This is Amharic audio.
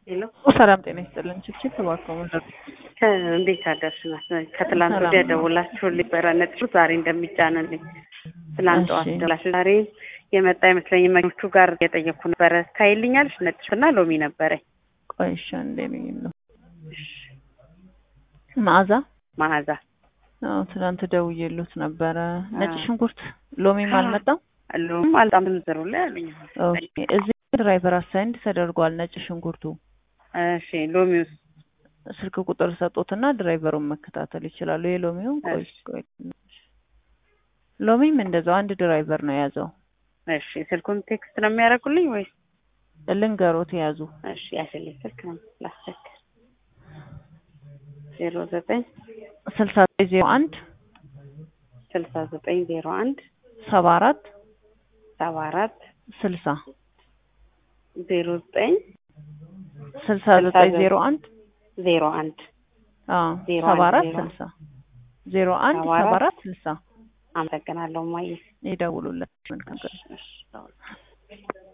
ሄሎ ሰላም ጤና ይስጥልን። ችብችብ ተባከሙ እንዴት አደርሽ? ናት ከትላንት ወዲያ ደውላችሁልኝ ነበረ ነጥሩ ዛሬ እንደሚጫንልኝ ትላንት ጠዋት እሺ። ደውላችሁ ዛሬ የመጣ አይመስለኝም። መኪኖቹ ጋር እየጠየኩ ነበረ። ታይልኛለሽ? ነጭ ሽንኩርትና ሎሚ ነበረኝ። ቆይሻ እንዴ ነው መዓዛ መዓዛ አዎ፣ ትናንት ደውዬሉት ነበረ። ነጭ አዎ። ሽንኩርት ሎሚም አልመጣም። ሎም አልጣም ዝርዝሩ ላይ አሉኝ። ኦኬ፣ እዚህ ድራይቨር አሳይንድ ተደርጓል። ነጭ ሽንኩርቱ እሺ ሎሚውስ ስልክ ቁጥር ሰጡትና ድራይቨሩን መከታተል ይችላሉ። የሎሚውን ቆይ እሺ። ቆይ ሎሚም እንደዛው አንድ ድራይቨር ነው የያዘው። እሺ ስልኩን ቴክስት ነው የሚያደርጉልኝ ወይስ? ልንገሮት የያዙ እሺ ያሽልኝ ስልክ ነው ላስቸግር። ዜሮ ዘጠኝ ስልሳ ዜሮ አንድ ስልሳ ዘጠኝ ዜሮ አንድ ሰባ አራት ሰባ አራት ስልሳ ዜሮ ዘጠኝ ስልሳ ዘጠኝ ዜሮ አንድ ዜሮ አንድ አዎ ዜሮ ሰባ አንድ አራት ዜሮ ስልሳ ዜሮ አንድ ሰባ ሰባ አራት አራት ስልሳ አመሰግናለሁ ማየ ይደውሉለት። መልካም ቀን። እሺ እሺ